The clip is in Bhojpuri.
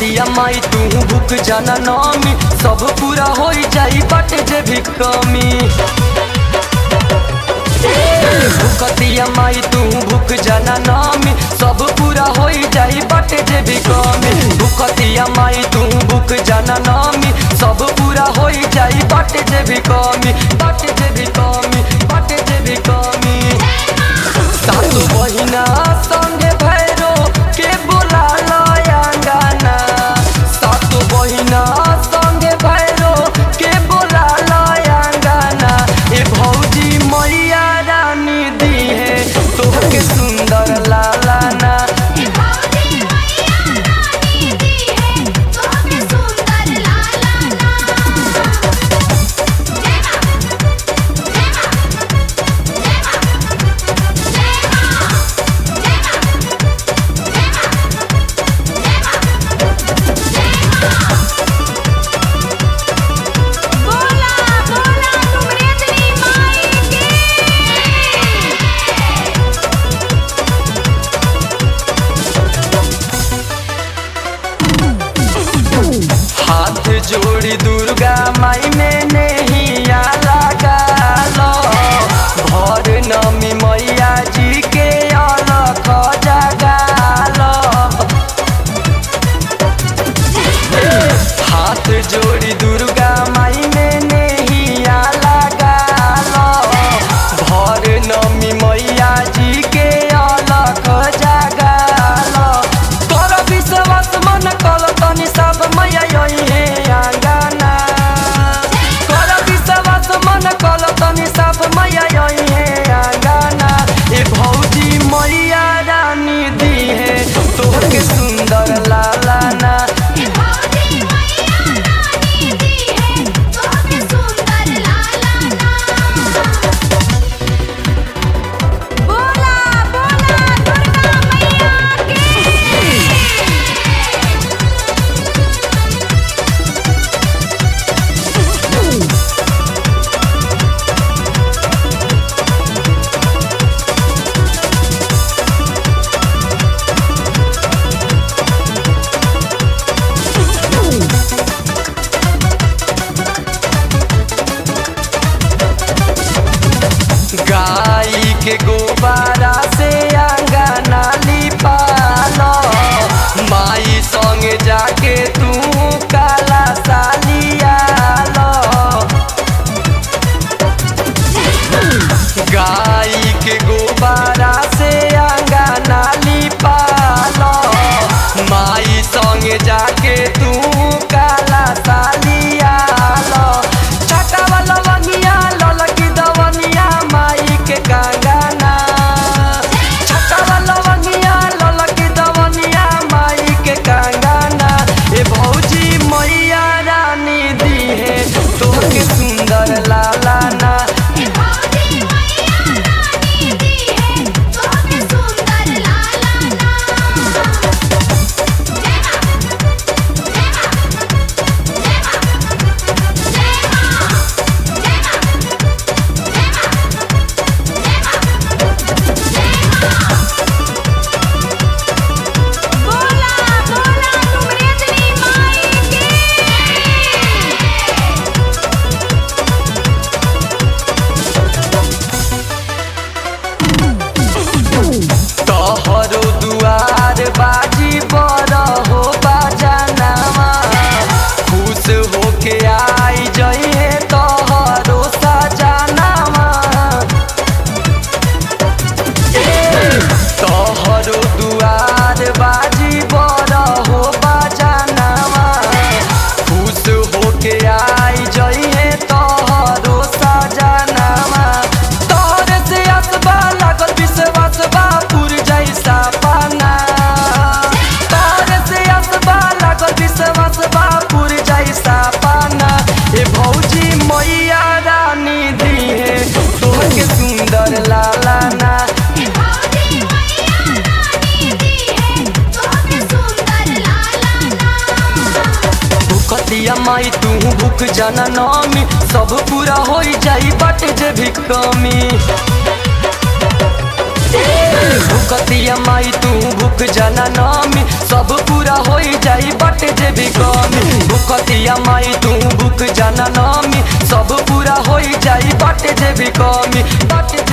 भूखतिया माई तू भूख जाना नामी सब पूरा हो जाई बट जे भी कमी भूखतिया माई तू भूख जाना नामी सब पूरा हो जाई बट जे भी कमी भूखतिया माई तू भूख जाना नामी सब पूरा हो जाई बट जे भी कमी बट जे भी कमी बट जे भी कमी सासु बहिना संगे भैरो के बोला लयांगाना सासु बहिना संगे भैरो के बोला लयांगाना ए भौजी मैया रानी दी है तोहके सुंदर लालाना ए भौजी मैया रानी दी है तोहके सुंदर लाला ना जय मां जय मां जय मां जय मां जय मां बोला बोला तुमरेतनी माई की हाथ जोड़ी दुर्गा माई में नैया लगा लो भर नमी मैया जी के अलख जगा लो हाथ जोड़ी दुर्गा माई में नैया लगा लो भर नमी मैया जी के अलख जगा लो कर विश्वास मन कल तनी सब मैया यही है आंगना कर विश्वास मन कल तनी सब मैया यही है आंगना ए भौजी मैया रानी दी है तोहके सुंदर लालाना ए भौजी मैया रानी दी है तोहके सुंदर लाला ना बोला बोला दुर्गा मैया की गाय के गोबारा से अंगना लिपालो माई संगे जाके तू काला सालिया लो गाय के गोबारा से अंगना लिपालो माई संगे जाके तू काला सालिया लो छटा वाला वनिया ललकी दवनिया माई के कंगना छटा वाला वनिया ललकी दवनिया माई के कंगना ए भौजी मैया रानी दी है तोहके सुंदर लालाना ए भौजी मैया रानी दी है तोहके सुंदर लाला ना जय मां जय मां जय मां जय मां बोला बोला तुमरेतनी माई की तोहरो दुआर बाजी बड़ हो बाजनामा खुश होके आई जइहे तोहरो सजनामा तोहरो दुआर बाजी बड़ हो बाजनामा खुश होके आई जइहे तोहरो सजनामा तोहरे से असबा लागल विश्वास बा पुर जैसा पाना तोहरे से असबा लागल विश्वास बा पुर जैसा पाना ए भौजी मैया रानी दी है तोहके सुंदर लालाना ए भौजी मैया रानी दी है तोहके सुंदर लाला ना भूखतिया माई तू भूख जाना नामी सब पूरा हो जाई बट जे भी कमी भूखतिया माई तू भूख जाना नामी सब पूरा हो जाई बट जाना नामी सब पूरा होई जाई बाटे जे भी कमी बाटे